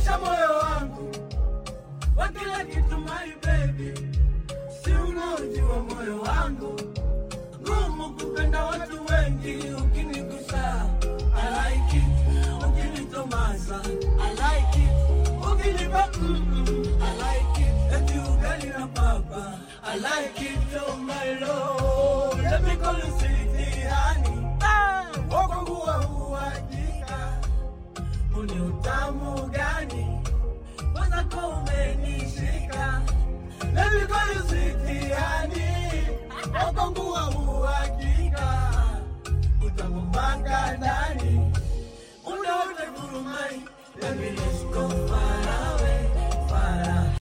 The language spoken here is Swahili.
umeonyesha moyo wangu wa kila kitu, my baby, si unaojua moyo wangu ngumu kupenda watu wengi, ukinigusa I like it, ukinitomasa I like it, ukinipa mm -mm, I like it, eti ugali na papa I like it, oh my lord, let me call you sweetie honey, ah, wako wa uhakika, uni utamu gani kwanza kwa umenishika, let me call you sweetie honey, wako wa uhakika, utamu mpaka ndani, muda wote gurumai, baby let's go far.